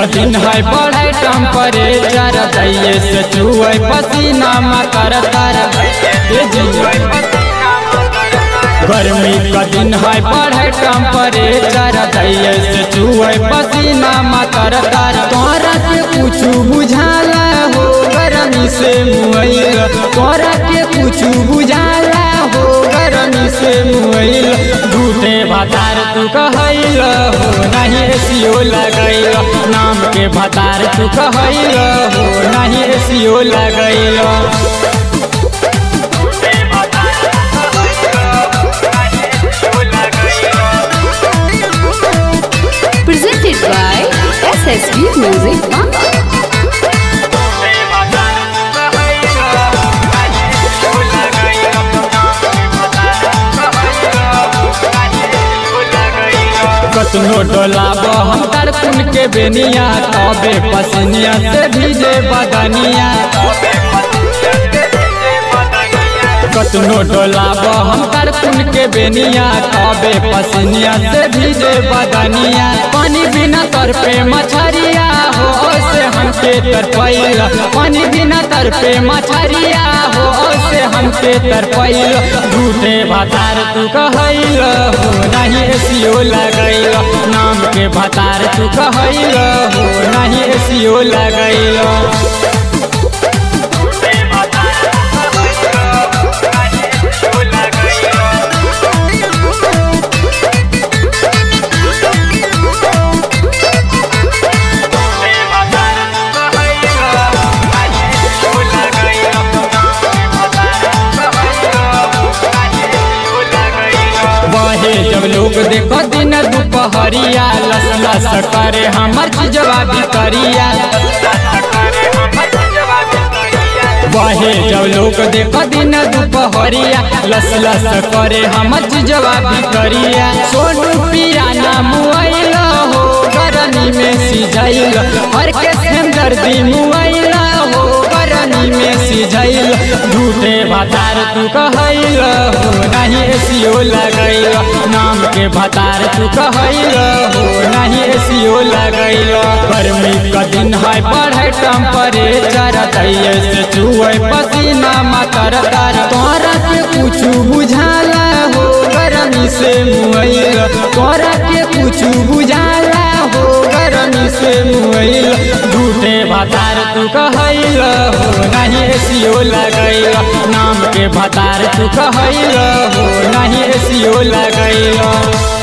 कठिन है बढ़े टेम्परेचर दैये से चुए पसीना मकर तर गर्मी कठिन है बढ़े टेम्परेचर दैये से चुए पसीना मकर तर तोरा के कुछ बुझाला हो गर्मी से मुइल तोरा के कुछ बुझाला हो गर्मी से मुइल झूठे भतार तू कहैल हो नहीं एसियो लगैल नाम के भतार तू कहैल हो नहीं एसियो लगैल Presented by SSB Music Bamba. कतनो डोलाब हम तरकुन के बेनिया तबे पसनिया से भीजे बदनिया कतनो डोलाब हम तरकुन के बेनिया तबे पसनिया से भीजे बदनिया पानी बिना तर पे मछरिया हो से हमके तरपैल पानी बिना तर पे मछरिया हो से हमके तरपैल झूठे भतार तू कहैल हो नहीं एसियो लगैल नाम के भतार तू कहैल हो नहीं एसियो लगैल बहे जब लोग देखो दिन दुपहरिया लस लस करे हमर चीजवा भितरिया बहे जब लोग देखो दिन दुपहरिया लस लस करे हमर चीजवा भितरिया सोनू पिया ना मुआइल हो गरमी में सिझैल हर के दर्दी मुआइल हो गरमी में सिझैल झूठे भतार तू कहैल हो नहीं एसियो लगैल नाम के भतार तू कहैल हो नहीं एसियो लगैल गर्मी का दिन है बढ़े टेम्परेचर दैये से चुए पसीना मकर तर तोरा के कुछ बुझाला हो गर्मी से मुइल तोरा के कुछ बुझाला हो गर्मी से मुइल झूठे भतार तू कहैल हो नहीं एसियो लगैल नाम के भतार तू कहैल हो नहीं एसियो लगैल